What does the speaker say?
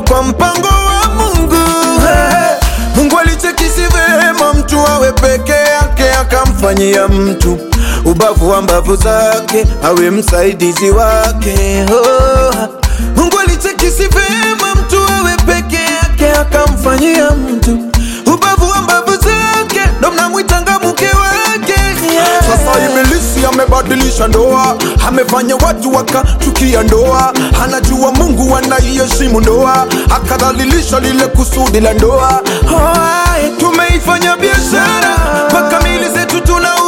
kwa mpango wa Mungu. Hey, Mungu alichekisi vema mtu awe peke yake, akamfanyia mtu ubavu wa mbavu zake awe msaidizi wake. Oh, Mungu alichekisi vema mtu awe peke yake, akamfanyia mtu ubavu wa mbavu zake, ndo mnamwitanga mke wake yeah. Sasa ibilisi amebadilisha ndoa, amefanya watu wakachukia ndoa. Anajua Mungu anaiheshimu ndoa, akadhalilisha lile kusudi la ndoa. Hai, tumeifanya biashara mpaka mili zetu tunauza